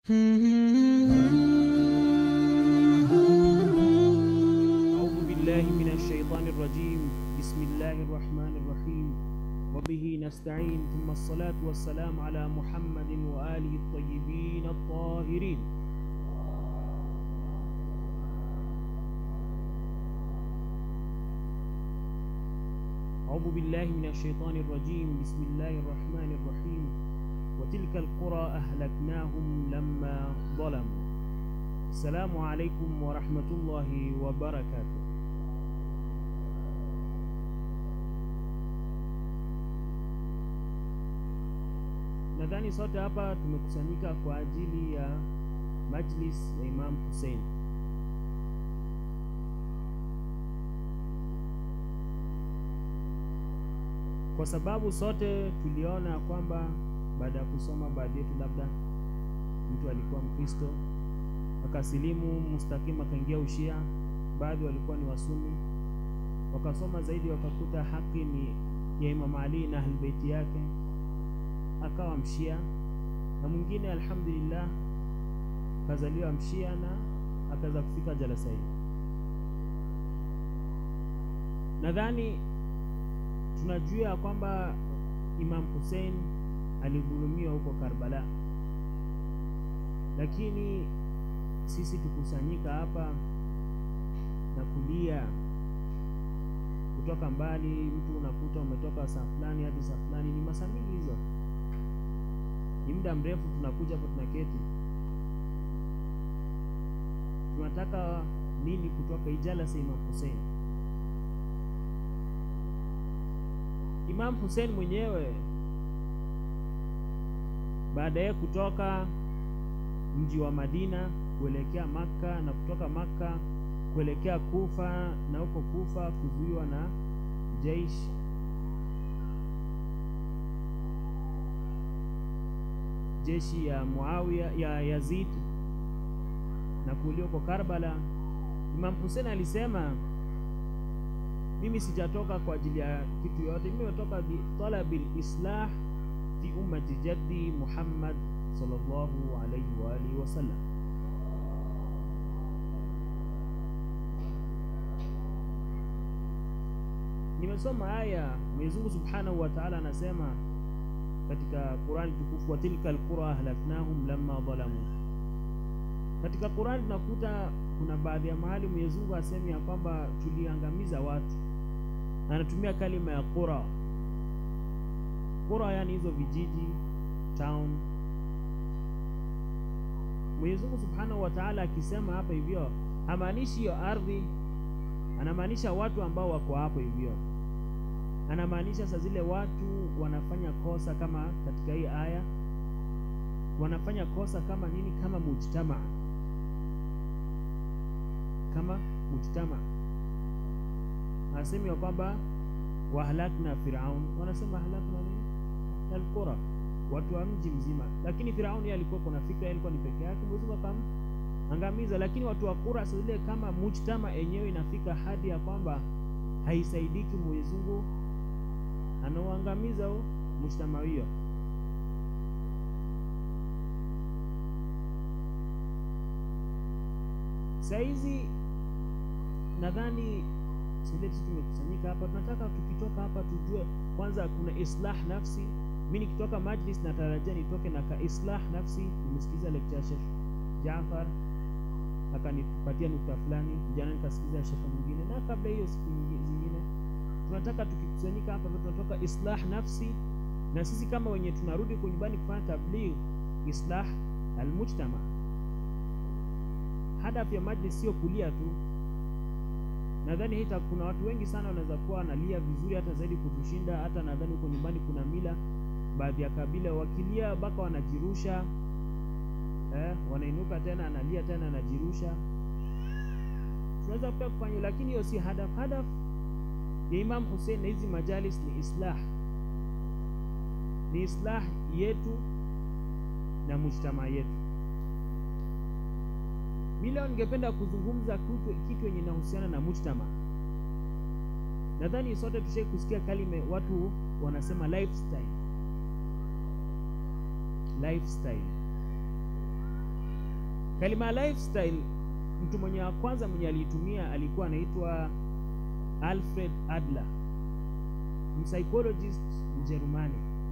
أعوذ بالله من الشيطان الرجيم بسم الله الرحمن الرحيم وبه نستعين ثم الصلاة والسلام على محمد وآله الطيبين الطاهرين أعوذ بالله من الشيطان الرجيم بسم الله الرحمن الرحيم وتلك القرى أهلكناهم لما ظلموا السلام عليكم ورحمة الله وبركاته Nadhani sote hapa tumekusanyika kwa ajili ya majlis ya Imam Hussein. Kwa sababu sote tuliona kwamba baada ya kusoma baadhi yetu, labda mtu alikuwa Mkristo akasilimu mustakim akaingia Ushia, baadhi walikuwa ni Wasuni, wakasoma zaidi wakakuta haki ni ya Imam Ali na ahlbeiti yake, akawa Mshia, na mwingine alhamdulillah kazaliwa Mshia na akaweza kufika jalasa hii. Nadhani tunajua kwamba Imam Hussein alidhulumiwa huko Karbala, lakini sisi tukusanyika hapa na kulia kutoka mbali. Mtu unakuta umetoka saa fulani hadi saa fulani, ni masaa mingi hizo, ni muda mrefu. Tunakuja hapo tunaketi, tunataka nini kutoka ijalasa Imam Hussein? Imam Hussein mwenyewe baada ya kutoka mji wa Madina kuelekea Makka na kutoka Makka kuelekea Kufa na huko Kufa kuzuiwa na jaish jeshi ya Muawiya ya Yazid na kuuliwa kwa Karbala. Imam Hussein alisema mimi sijatoka kwa ajili ya kitu yote, mimi nimetoka bi talabil islah fi ummati jaddi Muhammad sallallahu alayhi wa alihi wasallam. Nimesoma aya Mwenyezi Mungu Subhanahu wa Ta'ala anasema katika Qur'ani tukufu, wa tilka alqura ahlaknahum lamma dhalamu. Katika Qur'ani tunakuta kuna baadhi ya mahali Mwenyezi Mungu asemi ya kwamba tuliangamiza watu, anatumia kalima ya qura. Qura yani hizo vijiji town. Mwenyezi Mungu Subhanahu wa Ta'ala akisema hapa hivyo hamaanishi hiyo ardhi, anamaanisha watu ambao wako hapo hivyo, anamaanisha saa zile watu wanafanya kosa kama katika hii aya, wanafanya kosa kama nini? Kama mujtama, kama mujtama. Anasema kwamba wahlakna Firaun, wanasema halakna nini? Alqura, watu wa mji mzima. Lakini Firaun yeye alikuwa kuna fikra, alikuwa ni peke yake, Mwenyezi Mungu akamangamiza. Lakini watu wa Qura sasa zile kama mujtama yenyewe inafika hadi ya kwamba haisaidiki, Mwenyezi Mungu anaoangamiza mujtama hiyo. Saizi nadhani sisi tumekusanyika hapa, tunataka tukitoka hapa tujue kwanza kuna islah nafsi. Mimi nikitoka majlis natarajia nitoke na ka islah nafsi. Nimesikiza lecture Sheikh Jaafar akanipatia nukta fulani, jana nikasikiza Sheikh mwingine, na kabla hiyo siku zingine. Tunataka tukikusanyika hapa tunatoka islah nafsi, na sisi kama wenye tunarudi kwa nyumbani kufanya tabligh, islah almujtama. Hadafu ya majlis sio kulia tu nadhani hita kuna watu wengi sana wanaweza kuwa wanalia vizuri hata zaidi kutushinda. Hata nadhani huko nyumbani kuna mila, baadhi ya kabila wakilia mpaka wanajirusha eh, wanainuka tena analia tena anajirusha. Tunaweza pia kufanya, lakini hiyo si hadaf. Hadaf ya Imam Hussein na hizi majalis ni islah, ni islah yetu na mujtama yetu. Mi leo ningependa kuzungumza kitu yenye inahusiana na mujtama. Nadhani sote tushai kusikia kalime, watu wanasema lifestyle. Lifestyle kalima ya lifestyle mtu mwenye wa kwanza mwenye aliitumia alikuwa anaitwa alfred adler psychologist mjerumani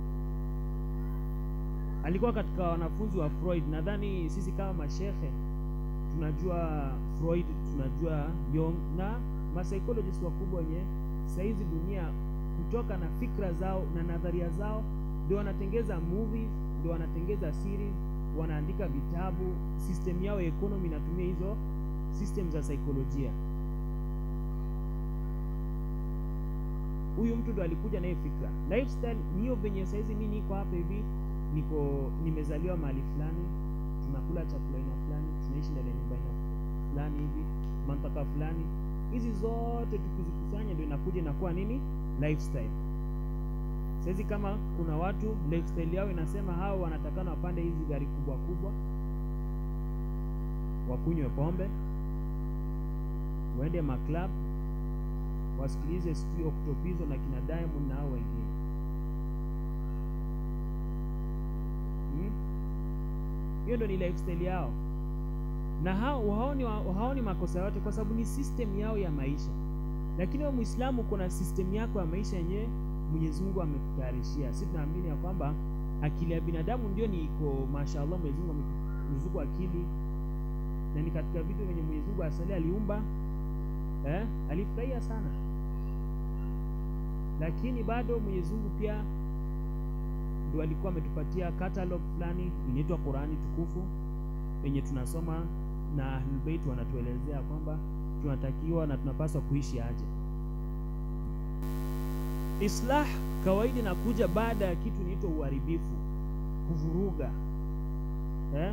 alikuwa katika wanafunzi wa freud nadhani sisi kama mashehe tunajua freud tunajua Jung na mapsychologist wakubwa wenye sahizi dunia kutoka na fikra zao na nadharia zao ndio wanatengeza movies ndio wanatengeza series wanaandika vitabu system yao ya economy inatumia hizo system za saikolojia huyu mtu ndo alikuja naye fikra lifestyle niyo venye saizi mi niko hapa hivi niko nimezaliwa mahali fulani tunakula chakula aina fulani tunaishi ndani ya nyumba aina fulani hivi mantaka fulani hizi zote tukizikusanya ndio inakuja inakuwa nini lifestyle saizi kama kuna watu lifestyle yao inasema hao wanatakana wapande hizi gari kubwa kubwa wakunywe pombe waende maclub wasikilize sijui oktopizo na kina diamond na hao wengine hmm? hiyo ndo ni lifestyle yao na hao haoni, haoni makosa yote kwa sababu ni system yao ya maisha lakini wewe mwislamu kuna system yako ya maisha yenyewe mwenyezi mungu amekutayarishia si tunaamini ya kwamba akili ya binadamu ndio ni iko mashallah mwenyezi mungu ameruzuku akili na ni katika vitu vyenye mwenyezi mungu asali aliumba eh, alifurahia sana lakini bado mwenyezi mungu pia ndo alikuwa ametupatia catalog fulani inaitwa qurani tukufu yenye tunasoma na ahlulbeit wanatuelezea kwamba tunatakiwa na tunapaswa kuishi aje islah kawaida inakuja baada ya kitu inaitwa uharibifu kuvuruga eh?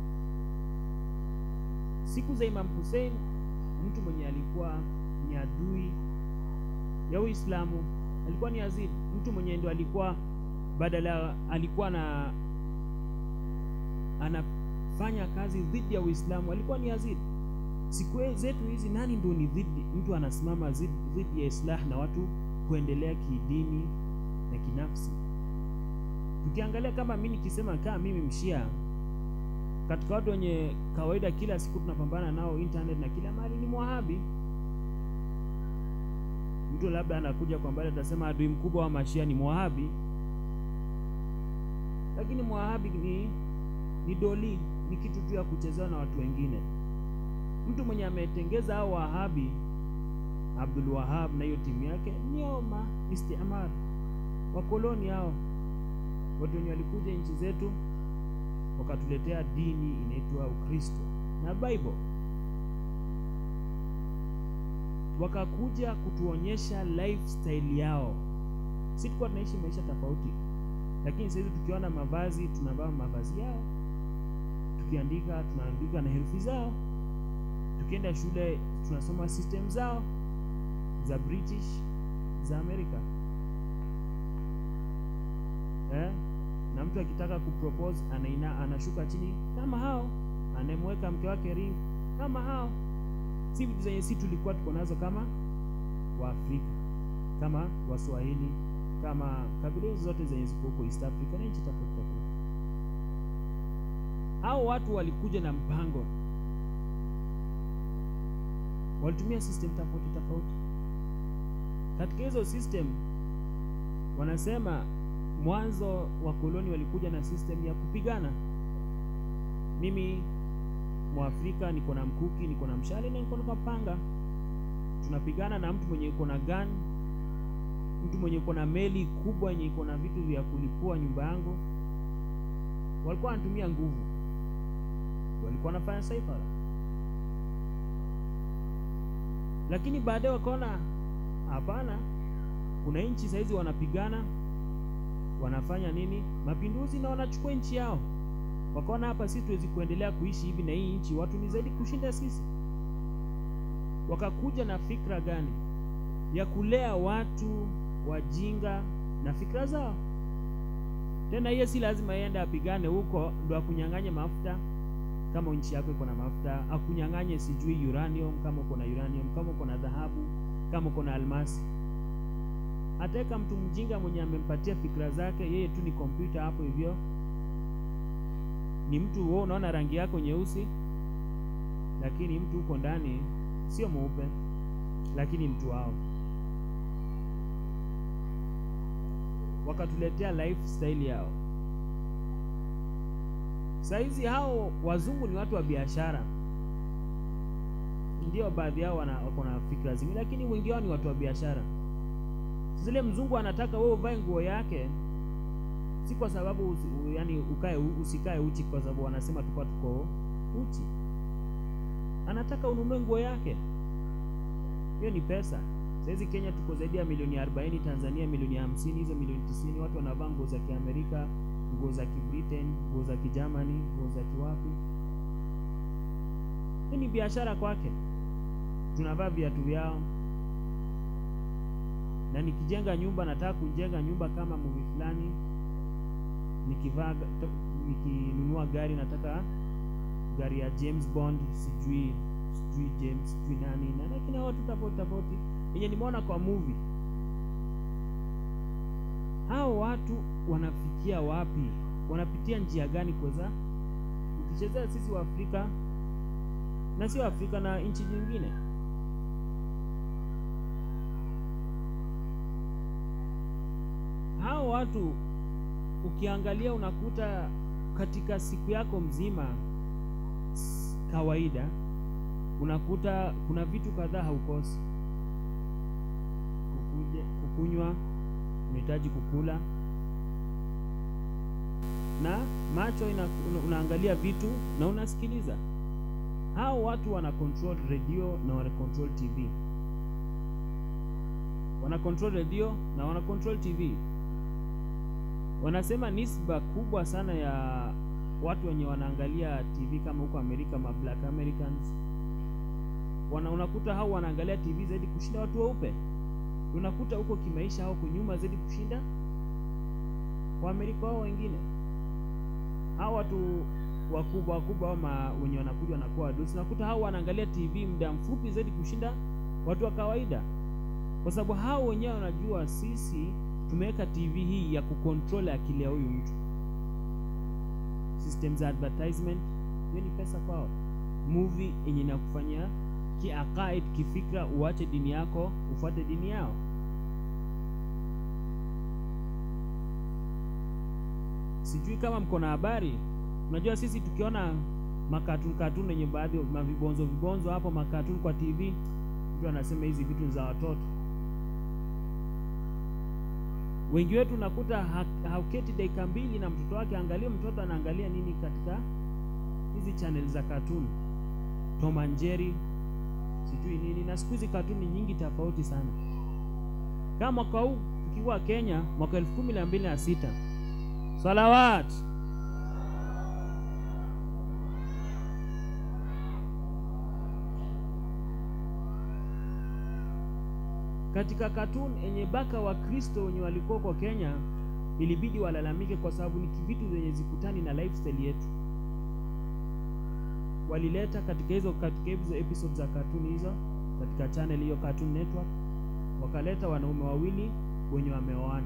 siku za imam hussein mtu mwenye alikuwa ni adui ya uislamu alikuwa ni yazid mtu mwenye ndo alikuwa badala alikuwa na anafanya kazi dhidi ya uislamu alikuwa ni yazid siku zetu hizi nani ndo ni dhidi mtu anasimama dhidi ya islah na watu kuendelea kidini na kinafsi tukiangalia kama mi nikisema kaa mimi mshia katika watu wenye kawaida kila siku tunapambana nao internet na kila mahali ni mwahabi mtu labda anakuja kwa mbali atasema adui mkubwa wa mashia ni mwahabi lakini mwahabi ni ni doli ni kitu tu ya kuchezewa na watu wengine mtu mwenye ametengeza hao wahabi abdul wahab na hiyo timu yake nioma istimar wakoloni hao watu wenye walikuja nchi zetu wakatuletea dini inaitwa ukristo na bible wakakuja kutuonyesha lifestyle yao si tulikuwa tunaishi maisha tofauti lakini sahizi tukiona mavazi tunavaa mavazi yao tukiandika tunaandika na herufi zao tukienda shule tunasoma system zao za british za america eh? na mtu akitaka kupropose anaina anashuka chini kama hao anayemweka mke wake ring kama hao si vitu zenye si tulikuwa tuko nazo kama waafrika kama waswahili kama kabila hizo zote zenye ziko huko east africa na nchi tofauti tofauti hao watu walikuja na mpango walitumia system tofauti tofauti katika hizo system wanasema mwanzo wa koloni walikuja na system ya kupigana mimi mwafrika niko na mkuki niko na mshale na niko na panga tunapigana na mtu mwenye iko na gun mtu mwenye iko na meli kubwa yenye iko na vitu vya kulipua nyumba yangu walikuwa wanatumia nguvu walikuwa wanafanya saifara lakini baadaye wakaona hapana kuna nchi sahizi wanapigana wanafanya nini mapinduzi na wanachukua nchi yao wakaona hapa sisi tuwezi kuendelea kuishi hivi na hii nchi watu ni zaidi kushinda sisi wakakuja na fikra gani ya kulea watu wajinga na fikra zao tena hiyo si lazima yende apigane huko ndo akunyang'anye mafuta kama nchi yako iko na mafuta akunyang'anye sijui uranium kama uko na uranium kama uko na dhahabu kama uko na almasi ataweka mtu mjinga mwenye amempatia fikra zake yeye tu ni kompyuta hapo hivyo ni mtu wewe unaona rangi yako nyeusi lakini mtu huko ndani sio mweupe, lakini mtu wao. Wakatuletea lifestyle yao. Saizi hao wazungu ni watu wa biashara, ndio baadhi yao wako na fikra zingine, lakini wengi wao ni watu wa biashara. Zile mzungu anataka wewe uvae nguo yake, si kwa sababu usi, yani ukae usikae uchi, kwa sababu wanasema tukua tuko uchi. Anataka ununue nguo yake, hiyo ni pesa. Saizi Kenya tuko zaidi ya milioni 40, Tanzania milioni 50, hizo milioni 90 watu wanavaa nguo za Kiamerika, nguo za Kibritain, nguo za Kijermani, nguo za kiwapi. Hii ni biashara kwake. Tunavaa viatu vyao, na nikijenga nyumba, nataka kujenga nyumba kama movie fulani. Nikivaa, nikinunua gari, nataka gari ya James Bond, sijui sijui James sijui nani na lakini watu tofauti tofauti yenye nimeona kwa movie. Hao watu wanafikia wapi? Wanapitia njia gani kuweza ukichezea sisi wa Afrika na sio Afrika na nchi nyingine? Hao watu ukiangalia, unakuta katika siku yako mzima kawaida, unakuta kuna vitu kadhaa haukosi: kukuje, kukunywa, unahitaji kukula na macho ina, una, unaangalia vitu na unasikiliza. Hao watu wana control radio na wana control TV, wana control radio na wana control TV. Wanasema nisba kubwa sana ya watu wenye wanaangalia TV kama huko Amerika, ma black Americans wana, unakuta hao wanaangalia TV zaidi kushinda watu weupe. Unakuta huko kimaisha hao kunyuma zaidi kushinda Waamerika wao wengine hao watu wakubwa wakubwa ama wenye wanakuja wanakuwa wadosi, nakuta hao wanaangalia TV muda mfupi zaidi kushinda watu wa kawaida, kwa sababu hao wenyewe wanajua sisi tumeweka TV hii ya kucontrol akili ya huyu mtu. System za advertisement, hiyo ni pesa kwao. Movie yenye inakufanya kiakaid, kifikra, uache dini yako ufuate dini yao. Sijui kama mko na habari. Unajua sisi tukiona makatuni katuni yenye baadhi mavibonzo vibonzo hapo makatuni kwa TV, mtu anasema hizi vitu za watoto. Wengi wetu nakuta hauketi dakika mbili na mtoto wake, angalie mtoto anaangalia nini katika hizi channel za katuni, Tom and Jerry, sijui nini, na siku hizi katuni nyingi tofauti sana. Kama mwaka huu tukiwa Kenya, mwaka elfu kumi na mbili na sita Salawat. Katika katuni yenye baka wa Kristo wenye walikuwa kwa Kenya, ilibidi walalamike kwa sababu ni vitu zenye zikutani na lifestyle yetu. Walileta katika hizo katika hizo episodes za katuni hizo katika channel hiyo Cartoon Network, wakaleta wanaume wawili wenye wameoana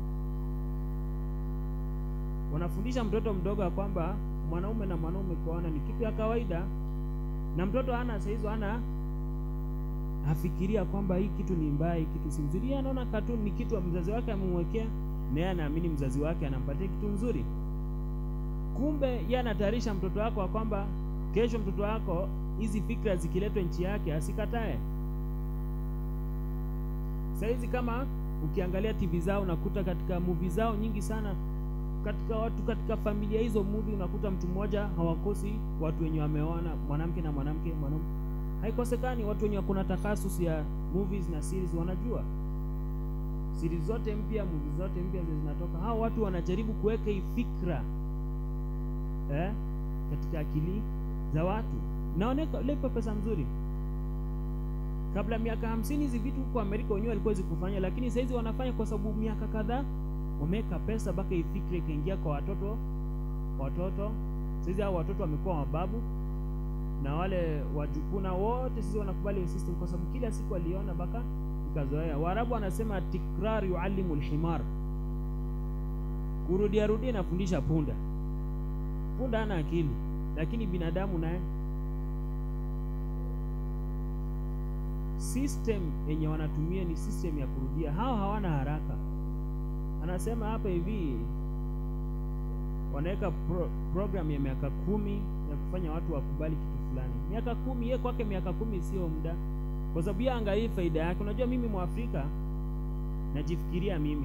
wanafundisha mtoto mdogo ya kwamba mwanaume na mwanaume kuoana ni kitu ya kawaida, na mtoto hana saa hizo hana afikiria kwamba hii kitu ni mbaya, hii kitu si nzuri. Yeye anaona katuni ni kitu mzazi wake amemwekea, na yeye anaamini mzazi wake anampatia kitu nzuri. Kumbe yeye anatayarisha mtoto wako kwamba kesho mtoto wako hizi fikra zikiletwa nchi yake asikatae. Saizi kama ukiangalia TV zao unakuta katika movie zao nyingi sana katika watu katika familia hizo movie unakuta mtu mmoja hawakosi watu wenye wameoana, mwanamke na mwanamke, mwanaume. Haikosekani watu wenye kuna takhasus ya movies na series, wanajua series zote mpya, movies zote mpya zinatoka. Hao watu wanajaribu kuweka hii fikra eh, katika akili za watu, naoneka lepa pesa mzuri. Kabla miaka hamsini hizi vitu huko Amerika wenyewe walikuwa zikufanya, lakini saizi wanafanya kwa sababu miaka kadhaa wameweka pesa mpaka ifikire ikaingia kwa watoto watoto. Sasa hao watoto wamekuwa mababu na wale wajukuna wote, sisi wanakubali system kwa sababu kila siku waliona mpaka ikazoea. Waarabu wanasema tikrar yuallimu alhimar, kurudia rudia inafundisha punda. Punda hana akili, lakini binadamu naye system yenye wanatumia ni system ya kurudia. Hao hawana haraka. Anasema hapa hivi wanaweka pro, program ya miaka kumi ya kufanya watu wakubali kitu fulani. Miaka kumi, yeye kwake miaka kumi sio muda, kwa sababu yeye angalii faida yake. Unajua, mimi Mwafrika najifikiria mimi,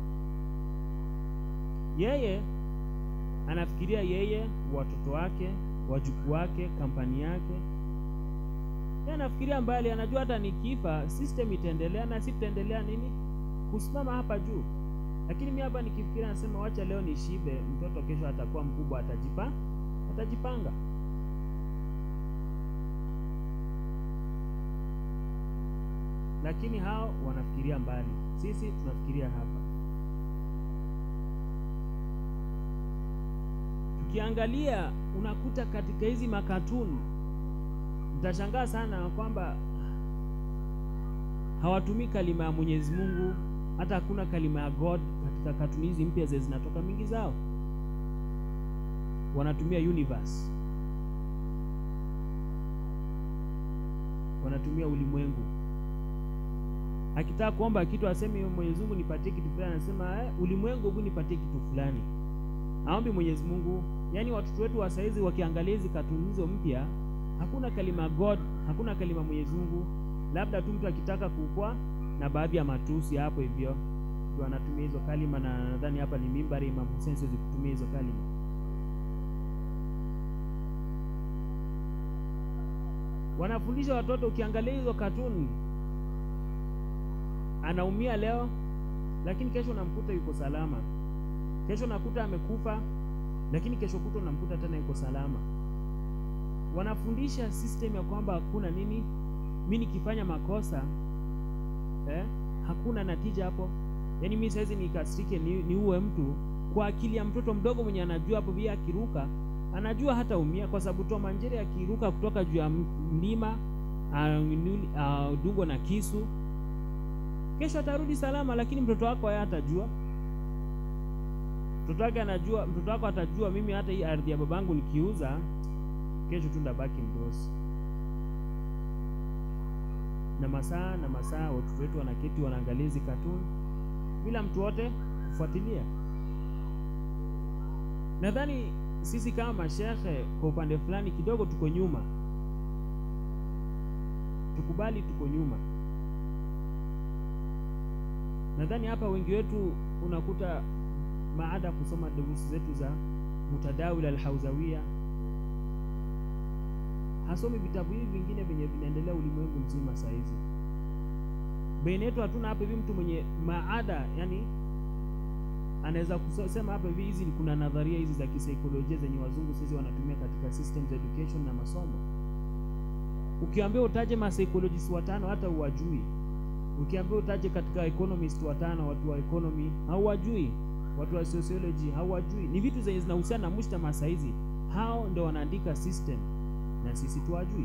yeye anafikiria yeye, watoto wake, wajukuu wake, kampani yake. Yeye anafikiria mbali, anajua hata nikifa system itaendelea na si tutaendelea nini kusimama hapa juu lakini mi hapa nikifikiria nasema wacha leo nishibe, mtoto kesho atakuwa mkubwa, atajipa atajipanga. Lakini hao wanafikiria mbali, sisi tunafikiria hapa. Tukiangalia unakuta katika hizi makatuni, mtashangaa sana kwamba hawatumii kalima ya Mwenyezi Mungu hata hakuna kalima ya God katika katuni hizi mpya zile zinatoka mingi zao, wanatumia universe, wanatumia ulimwengu. Akitaka kuomba kitu aseme Mwenyezi Mungu nipatie kitu fulani, anasema eh, ulimwengu hebu nipatie kitu fulani, aombi Mwenyezi Mungu. Yaani watoto wetu wa saizi wakiangalia hizi katuni hizo mpya, hakuna kalima God, hakuna kalima Mwenyezi Mungu, labda tu mtu akitaka kukua na baadhi ya matusi hapo hivyo ndio anatumia hizo kalima, na nadhani hapa ni mimbari Imam Hussein siwezi kutumia hizo kalima. Wanafundisha watoto, ukiangalia hizo katuni, anaumia leo, lakini kesho unamkuta yuko salama. Kesho nakuta amekufa, lakini kesho kuta unamkuta tena yuko salama. Wanafundisha system ya kwamba hakuna nini, mi nikifanya makosa Eh, hakuna natija hapo. Yaani mimi saizi nikasirike ni, niue mtu kwa akili ya mtoto mdogo mwenye anajua hapo vile akiruka anajua hata umia, kwa sababu Tom and Jerry akiruka kutoka juu ya mlima dungwa na kisu, kesho atarudi salama, lakini mtoto wako haya atajua. Mtoto wake anajua, mtoto wako atajua, mimi hata hii ardhi ya babangu nikiuza, kesho tu ndabaki mdosi na masaa na masaa watoto wetu wanaketi wanaangalia hizi katuni bila mtu wote kufuatilia. Nadhani sisi kama mashehe kwa upande fulani kidogo tuko nyuma, tukubali tuko nyuma. Nadhani hapa wengi wetu unakuta baada ya kusoma durusi zetu za Mutadawil al-Hawzawiyya hasomi vitabu hivi vingine vyenye vinaendelea ulimwengu mzima saa hizi. Baina yetu hatuna hapa hivi mtu mwenye maada, yani anaweza kusema hapa hivi, hizi kuna nadharia hizi za kisaikolojia zenye wazungu sisi wanatumia katika systems education na masomo. Ukiambia utaje masaikolojist watano hata uwajui. Ukiambia utaje katika economist watano, watu wa economy hauwajui, watu wa sociology hauwajui. Ni vitu zenye zinahusiana na mujtama saa hizi, hao ndio wanaandika system na sisi tuwajui.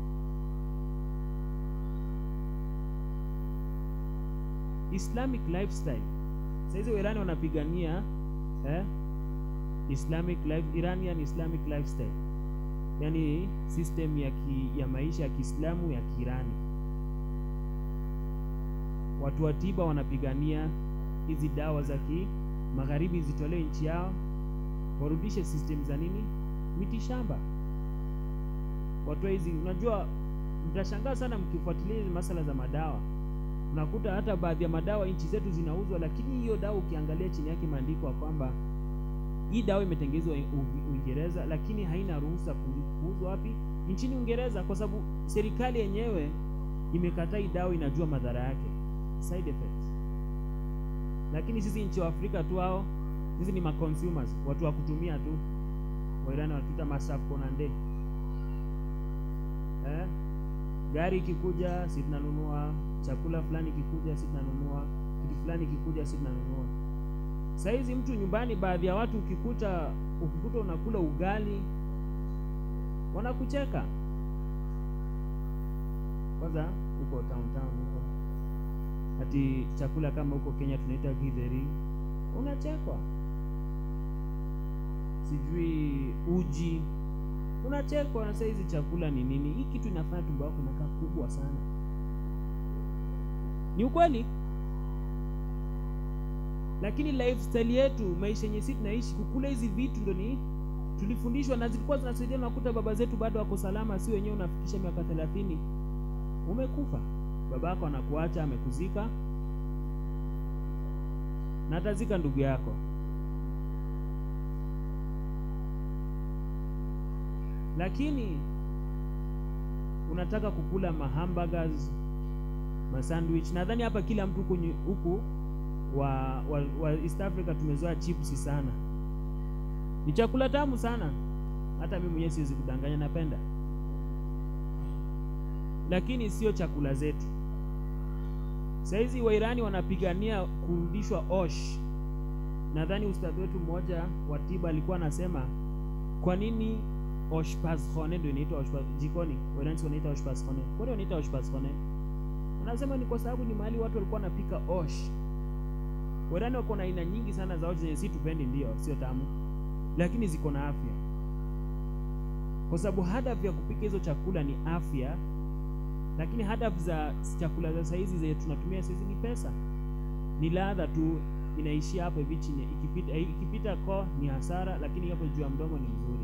Islamic lifestyle saizi Wairani wanapigania eh, Islamic life, Iranian Islamic lifestyle, yaani system ya, ki, ya maisha ya Kiislamu ya Kiirani. Watu wa tiba wanapigania hizi dawa za kimagharibi zitolewe nchi yao, warudishe system za nini, miti shamba watu hizi. Unajua, mtashangaa sana mkifuatilia hizi masala za madawa, unakuta hata baadhi ya madawa nchi zetu zinauzwa, lakini hiyo dawa ukiangalia chini yake imeandikwa kwamba hii dawa imetengenezwa Uingereza, lakini haina ruhusa kuuzwa wapi? Nchini Uingereza, kwa sababu serikali yenyewe imekataa hii dawa, inajua madhara yake, side effects. Lakini sisi nchi wa Afrika tu hao, sisi ni consumers, watu wa kutumia tu. Wairani wanatuita masaf konande eh? Gari ikikuja si tunanunua, chakula fulani ikikuja si tunanunua, kitu fulani ikikuja si tunanunua. Saa hizi mtu nyumbani, baadhi ya watu ukikuta ukikuta unakula ugali wanakucheka. Kwanza huko town town huko, ati chakula kama huko Kenya tunaita githeri, unachekwa. Sijui uji unachekwa. Na saa hizi chakula ni nini? Hii kitu inafanya tumbo yako inakaa kubwa sana. Ni ukweli, lakini lifestyle yetu, maisha yenye sisi tunaishi, kukula hizi vitu ndo ni tulifundishwa na zilikuwa zinasaidia. Nakuta baba zetu bado wako salama, si wenyewe unafikisha miaka thelathini umekufa, babako anakuacha amekuzika, na atazika ndugu yako. Lakini unataka kukula mahamburgers, masandwich. Nadhani hapa kila mtu huku huku wa, wa, wa East Africa tumezoea chips sana, ni chakula tamu sana. Hata mimi mwenyewe siwezi kudanganya, napenda, lakini sio chakula zetu. Saizi Wairani wanapigania kurudishwa Osh. Nadhani ustadhi wetu mmoja wa tiba alikuwa anasema kwa nini oshpazkhone ndio inaitwa jikoni, Wairani wanaita oshpazkhone. Kwa nini wanaita oshpazkhone? Anasema ni kwa sababu ni mahali watu walikuwa wanapika osh. Wairani wako na aina nyingi sana za osh zenye si tupendi, ndio sio tamu, lakini ziko na afya, kwa sababu hadafu ya kupika hizo chakula ni afya lakini hadafu za chakula za saizi zenye tunatumia saizi ni pesa, ni ladha tu, inaishia hapo hivi chini. Ikipita ikipita ko ni hasara, lakini hapo juu ya mdomo ni mzuri.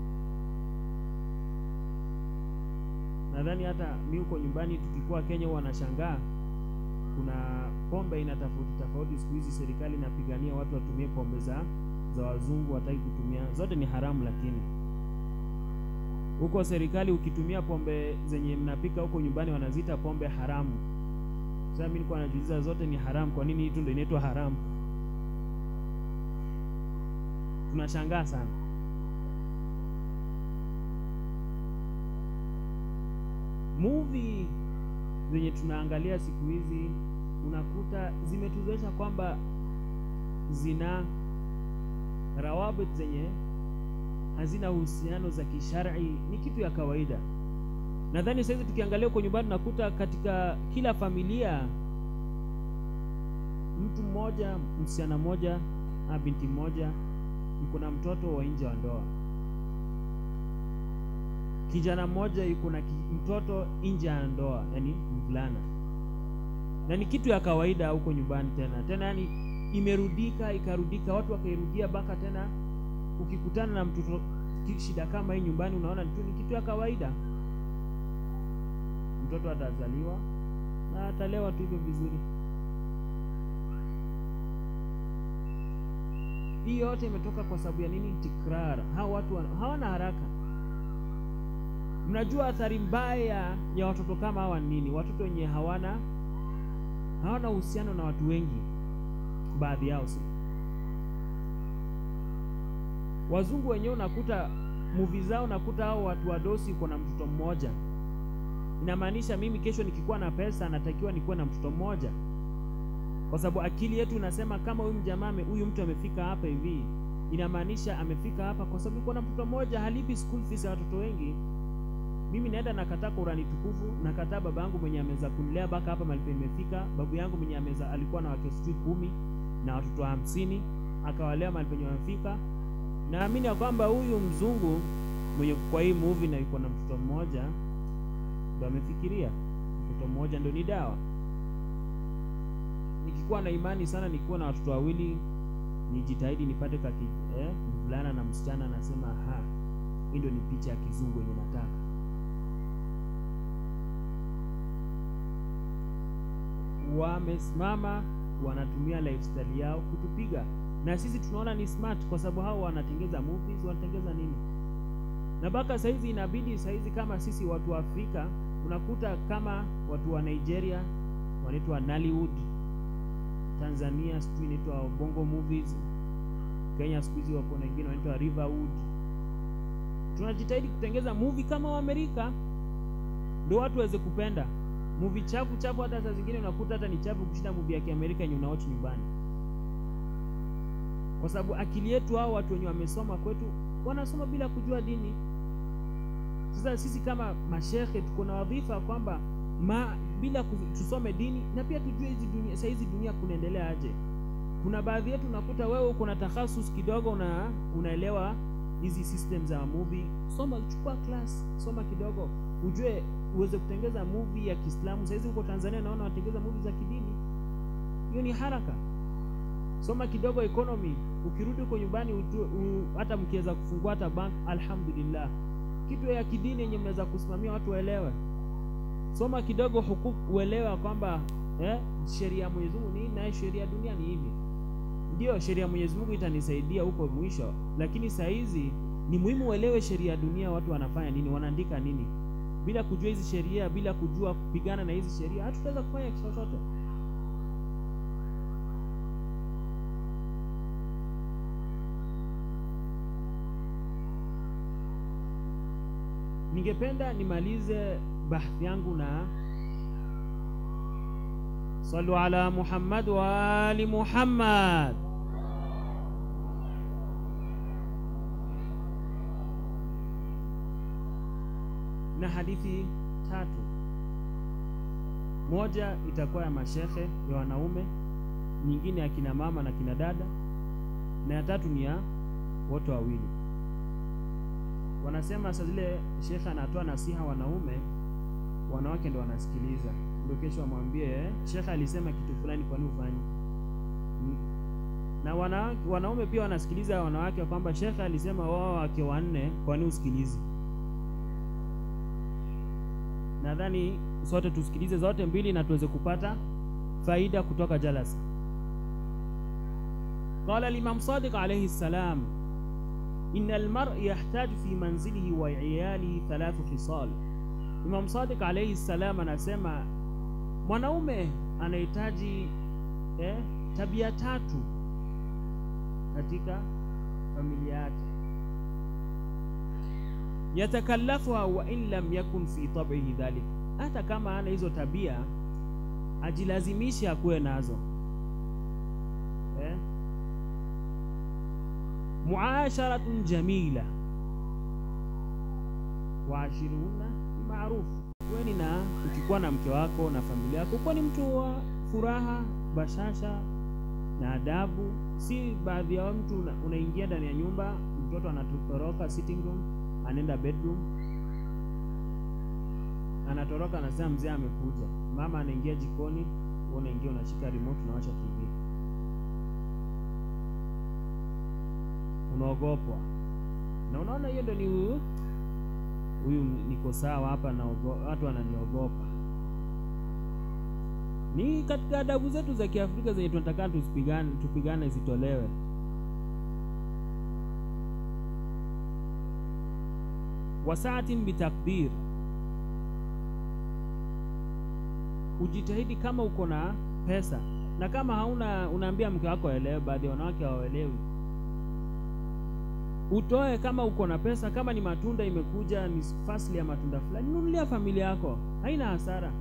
Nadhani hata mi huko nyumbani tukikuwa Kenya huwa wanashangaa, kuna pombe ina tofauti tofauti siku hizi. Serikali inapigania watu watumie pombe za za wazungu, wataki kutumia, zote ni haramu, lakini huko serikali ukitumia pombe zenye mnapika huko nyumbani wanaziita pombe haramu. Sasa mimi nilikuwa najiuliza, zote ni haramu, kwa nini hii tu ndio inaitwa haramu? Tunashangaa sana. Movie zenye tunaangalia siku hizi unakuta zimetuzoesha kwamba zina rawabit zenye hazina uhusiano za kishar'i, ni kitu ya kawaida. Nadhani sasa tukiangalia huko nyumbani nakuta katika kila familia mtu mmoja, msichana mmoja na binti mmoja yuko na mtoto wa nje wa ndoa, kijana mmoja yuko na mtoto nje ya ndoa, yani mvulana, na ni kitu ya kawaida huko nyumbani tena tena, yani imerudika ikarudika, watu wakairudia mpaka tena ukikutana na mtoto shida kama hii nyumbani, unaona tu ni kitu ya kawaida. Mtoto atazaliwa na atalewa tu hivyo vizuri. Hii yote imetoka kwa sababu ya nini? Tikrar. Hao watu hawana haraka. Mnajua athari mbaya ya watoto kama hawa nini? Watoto wenye hawana hawana uhusiano na watu wengi, baadhi yao si wazungu wenyewe unakuta movie zao, nakuta hao watu wadosi uko na mtoto mmoja. Inamaanisha mimi kesho nikikuwa na pesa natakiwa nikuwe na mtoto mmoja, kwa sababu akili yetu inasema kama huyu mjamaa huyu mtu amefika hapa hivi, inamaanisha amefika hapa kwa sababu uko na mtoto mmoja, halipi school fees ya watoto wengi. Mimi naenda nakataa Qurani tukufu, nakataa baba yangu mwenye ameweza kunilea mpaka hapa malipo nimefika, babu yangu mwenye ameweza alikuwa na wake sijui kumi na watoto hamsini akawalea malipo penye wamefika naamini ya kwamba huyu mzungu mwenye kwa hii movie na yuko na mtoto mmoja ndo amefikiria mtoto mmoja ndo ni dawa. Nikikuwa na imani sana, nikiwa na watoto wawili, nijitahidi nipate kaki eh, mvulana na msichana, nasema ha, hii ndio ni picha ya kizungu yenye nataka. Wamesimama wanatumia lifestyle yao kutupiga na sisi tunaona ni smart kwa sababu hao wanatengeza movies, wanatengeza nini, na mpaka saizi inabidi saizi, kama sisi watu wa Afrika unakuta kama watu wa Nigeria wanaitwa Nollywood, Tanzania sijui inaitwa Bongo movies, Kenya siku hizi wako na wengine wanaitwa Riverwood. Tunajitahidi kutengeza movie kama wa Amerika ndio watu waweze kupenda movie chafu chafu. Hata saa zingine unakuta hata ni chafu kushinda movie ya Kiamerika yenye unaochi nyumbani kwa sababu akili yetu, hao watu wenye wamesoma kwetu wanasoma bila kujua dini. Sasa sisi kama mashehe tuko na wadhifa kwamba ma bila tusome dini na pia tujue hizi dunia, saa hizi dunia kunaendelea aje. Kuna baadhi yetu unakuta wewe uko na takhasus kidogo, una unaelewa hizi system za movie soma chukua class soma kidogo ujue uweze kutengeza movie ya kiislamu sahizi huko tanzania naona watengeza movie za kidini hiyo ni haraka soma kidogo economy ukirudi huko nyumbani ujue, u, hata mkiweza kufungua hata bank alhamdulillah kitu ya kidini yenye mnaweza kusimamia watu waelewe soma kidogo hukuku uelewe kwamba eh, sheria ya Mwenyezi Mungu ni na sheria ya dunia ni hivi ndio sheria ya Mwenyezi Mungu itanisaidia huko mwisho lakini saa hizi ni muhimu uelewe sheria ya dunia watu wanafanya nini wanaandika nini bila kujua hizi sheria bila kujua kupigana na hizi sheria hatutaweza kufanya chochote ningependa nimalize bahthi yangu na salu ala Muhammad wa ali Muhammad. Na hadithi tatu, moja itakuwa ya mashehe ya wanaume, nyingine ya kina mama na kina dada, na ya tatu ni ya wote wawili wanasema saa zile shekhe anatoa nasiha wanaume, wanawake ndo wanasikiliza, ndio kesho wamwambie eh, shekhe alisema kitu fulani, kwani ufanye? Na wana, wanaume pia wanasikiliza wanawake kwamba shekhe alisema wao wake wanne, kwani usikilizi? Nadhani sote tusikilize zote mbili na tuweze kupata faida kutoka jalasa. Qala al-Imam Sadiq alayhi salam Inna almar yahtaju fi manzilihi wa iyalihi thalathu khisal. Imam Sadiq alayhi salam anasema mwanaume anahitaji eh, tabia tatu katika familia yake, yatakallafuha wa in lam yakun fi tab'ihi dhalik, hata kama ana hizo tabia ajilazimishe akuwe nazo eh? muasharatun jamila waashiruna bimaruf, weni na ukikuwa na mke wako na familia yako, kuwa ni mtu wa furaha, bashasha na adabu. Si baadhi ya mtu una, unaingia ndani ya nyumba, mtoto anatoroka sitting room, anaenda bedroom, anatoroka, anasema mzee amekuja. Mama anaingia jikoni, unaingia unashika remote, unawasha TV unaogopwa na unaona hiyo ndo ni huyu huyu, niko sawa hapa na watu wananiogopa. Ni katika adabu zetu za Kiafrika zenye tunataka tusipigane, tupigane zitolewe. Wasaatin bitakdir, ujitahidi kama uko na pesa, na kama hauna unaambia mke wako aelewe. Baadhi ya wanawake hawaelewi utoe kama uko na pesa. Kama ni matunda imekuja, ni fasli ya matunda fulani, nunulia familia yako, haina hasara.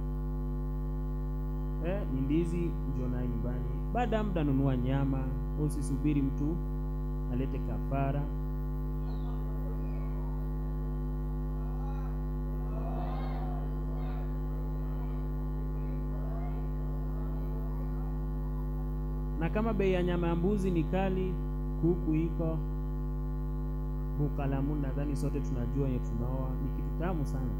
Eh, ni ndizi ndio nayo nyumbani. Baada ya muda nunua nyama, usisubiri mtu alete kafara. Na kama bei ya nyama ya mbuzi ni kali, kuku iko bukalamun nadhani sote tunajua yenye tunaoa ni kitu tamu sana.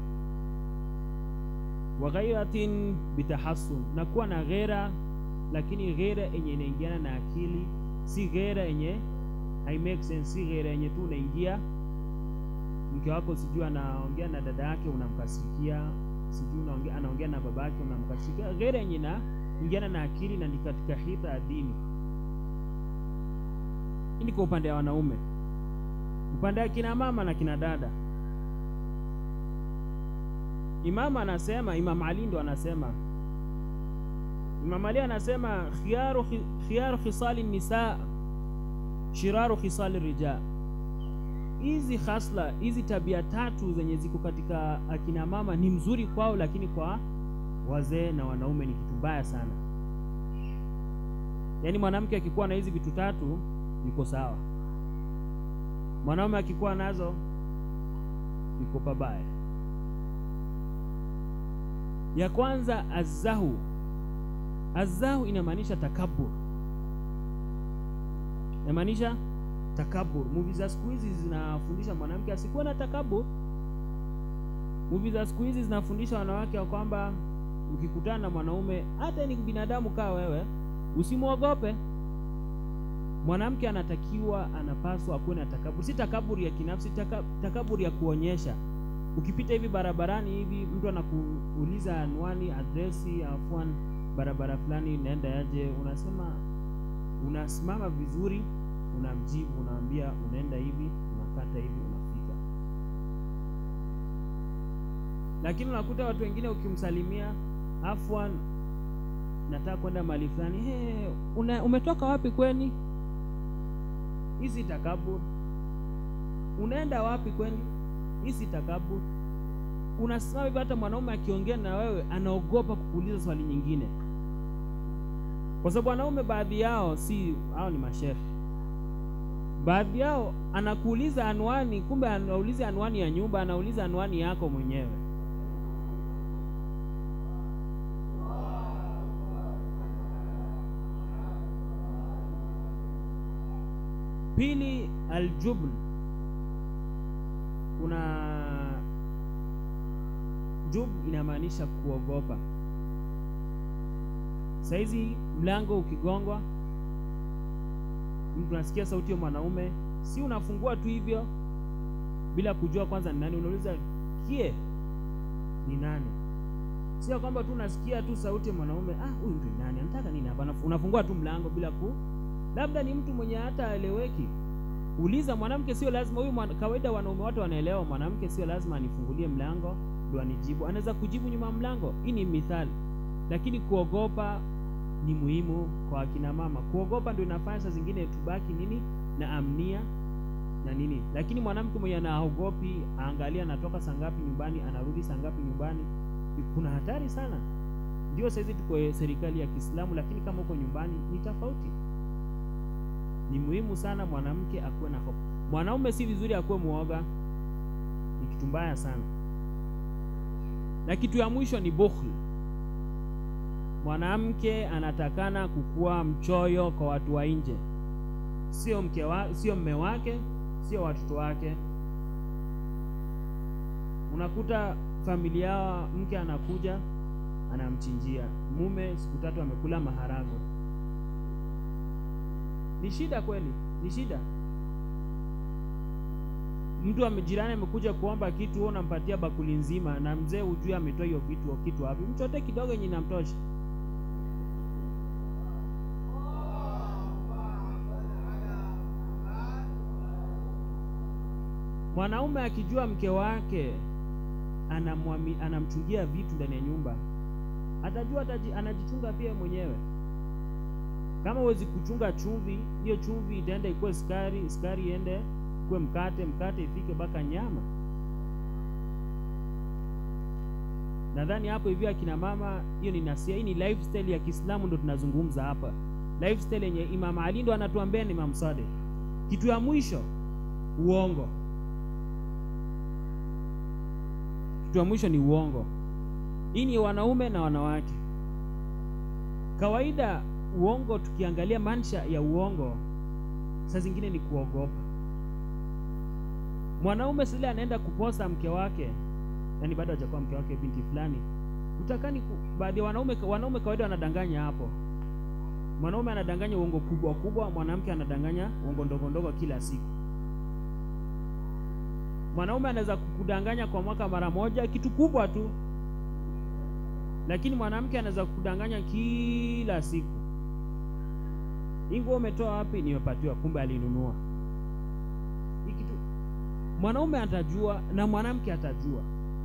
wa ghairatin bitahassun, na kuwa na ghera, lakini ghera yenye inaingiana na akili, si ghera yenye hai make sense, si ghera yenye tu unaingia mke wako sijui anaongea na dada yake unamkasirikia, sijui unaongea anaongea na baba yake unamkasirikia. Ghera yenye na ingiana na akili na ni katika hita ya dini. Hii ni kwa upande wa wanaume upande wa kina mama na kina dada. Imam anasema, Imam Ali ndo anasema, Imam Ali anasema khiyaru khiyaru khisali nisa shiraru khisali rijal. Hizi hasla hizi tabia tatu zenye ziko katika akina mama ni mzuri kwao, lakini kwa wazee na wanaume ni kitu mbaya sana. Yaani mwanamke akikuwa na hizi vitu tatu yuko sawa mwanaume akikuwa nazo yuko pabaya. Ya kwanza azahu. Azahu inamaanisha takabur, inamaanisha takabur. Movie za siku hizi zinafundisha mwanamke asikuwe na takabur. Movie za siku hizi zinafundisha wanawake ya kwamba ukikutana na mwanaume, hata ni binadamu kaa wewe, usimwogope. Mwanamke anatakiwa, anapaswa akuwe na takabur, si takaburi ya kinafsi, taka, takaburi ya kuonyesha. Ukipita hivi barabarani hivi, mtu anakuuliza anwani, adresi, afwan barabara fulani inaenda yaje, unasema unasimama vizuri, unamjibu, unaambia unaenda hivi, unakata hivi, unafika. Lakini unakuta watu wengine ukimsalimia, afwan, nataka kwenda mahali fulani, hey, una, umetoka wapi kweni? Hizi takabur. Unaenda wapi kweni? Hizi takabur. Unasimama hivi, hata mwanaume akiongea na wewe anaogopa kukuuliza swali nyingine kwa sababu wanaume baadhi yao si hao ni mashehe, baadhi yao anakuuliza anwani, kumbe anauliza anwani ya nyumba, anauliza anwani yako mwenyewe. Pili, aljubn. Kuna jub inamaanisha kuogopa. Saizi mlango ukigongwa, mtu anasikia sauti ya mwanaume, si unafungua tu hivyo bila kujua kwanza ni nani. Unauliza kie ni nani? Sio kwamba tu unasikia tu sauti ya mwanaume, ah, huyu mtu ni nani, anataka nini hapa? Unafungua tu mlango bila ku, labda ni mtu mwenye hata aeleweki. Uliza mwanamke, sio lazima huyu mwana, kawaida wanaume wote wanaelewa, mwanamke sio lazima anifungulie mlango ndo anijibu, anaweza kujibu nyuma ya mlango. Hii ni mithali, lakini kuogopa ni muhimu kwa akina mama. Kuogopa ndio inafanya saa zingine tubaki nini na amnia na nini, lakini mwanamke mwenye anaogopi, aangalia anatoka saa ngapi nyumbani, anarudi saa ngapi nyumbani, kuna hatari sana. Ndio saizi tuko serikali ya Kiislamu, lakini kama uko nyumbani ni tofauti. Ni muhimu sana mwanamke akuwe na hofu. Mwanaume si vizuri akuwe muoga, ni kitu mbaya sana. Na kitu ya mwisho ni bukhl. Mwanamke anatakana kukuwa mchoyo kwa watu wa nje, sio mke wa, sio mme wake, sio watoto wake. Unakuta familia, mke anakuja anamchinjia mume, siku tatu amekula maharago. Ni shida kweli, ni shida. Mtu jirani amekuja kuomba kitu, wewe unampatia bakuli nzima, na mzee ujue ametoa hiyo vitu kitu wapi? Mchote kidogo yenye inamtosha. Mwanaume akijua mke wake anamwami, anamchungia vitu ndani ya nyumba, atajua ataji, anajichunga pia mwenyewe. Kama huwezi kuchunga chumvi, hiyo chumvi itaenda ikuwe sukari, sukari iende ikuwe mkate, mkate ifike mpaka nyama. Nadhani hapo hivyo, akina mama, hiyo ni nasia. Hii ni lifestyle ya Kiislamu, ndo tunazungumza hapa, lifestyle yenye Imam Ali ndo anatuambia ni Imam Sadiq. Kitu ya mwisho, uongo. Kitu ya mwisho ni uongo. Hii ni wanaume na wanawake. Kawaida uongo, tukiangalia mansha ya uongo, saa zingine ni kuogopa. Mwanaume sile anaenda kuposa mke wake, yani bado hajakuwa mke wake, binti fulani, utakani. Baadhi ya wanaume, wanaume kawaida wanadanganya hapo. Mwanaume anadanganya uongo kubwa kubwa, mwanamke anadanganya uongo ndogo ndogo kila siku. Mwanaume anaweza kukudanganya kwa mwaka mara moja, kitu kubwa tu, lakini mwanamke anaweza kukudanganya kila siku. Hii nguo umetoa wapi? Nimepatiwa, kumbe alinunua. Hii kitu mwanaume atajua na mwanamke atajua,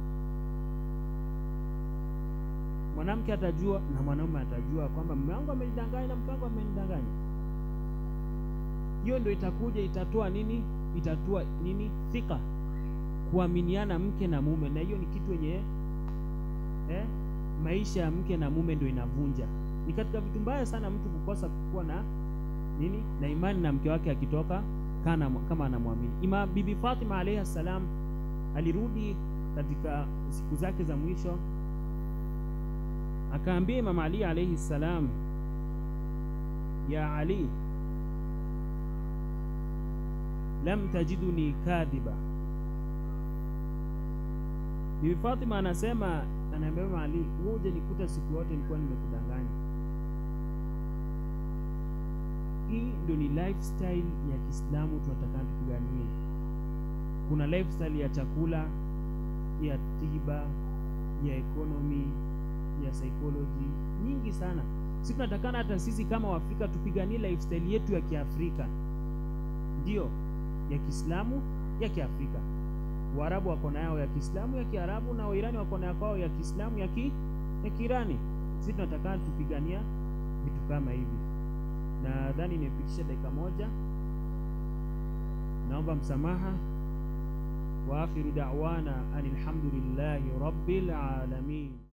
mwanamke atajua na mwanaume atajua kwamba mume wangu amenidanganya na mke wangu amenidanganya. Hiyo ndio itakuja itatoa nini? Itatoa nini? Thika kuaminiana mke na mume, na hiyo ni kitu yenye eh, maisha ya mke na mume ndio inavunja. Ni katika vitu mbaya sana mtu kukosa kuwa na nini na imani na mke wake akitoka kana kama anamwamini. Ima Bibi Fatima alayha salam alirudi katika siku zake za mwisho, akaambia Imam Ali alayhi salam, ya Ali, lam tajiduni kadhiba. Bibi Fatima anasema, anaambia Mama Ali, wewe hujanikuta siku yote nilikuwa nimekudanganya. Hii ndio ni lifestyle ya Kiislamu tunataka tupiganie. Kuna lifestyle ya chakula, ya tiba, ya economy, ya psychology, nyingi sana. Sisi tunatakana hata sisi kama Waafrika tupiganie lifestyle yetu ya Kiafrika, ndio ya Kiislamu, ya Kiafrika. Waarabu wako na yao ya Kiislamu, ya Kiarabu, na Wairani wako na yao ya Kiislamu, ya ki ya Kiirani. Sisi tunataka tupigania vitu kama hivi. Nadhani nimepitisha dakika moja, naomba msamaha. Wa akhiru da'wana anilhamdulillahi rabbil alamin.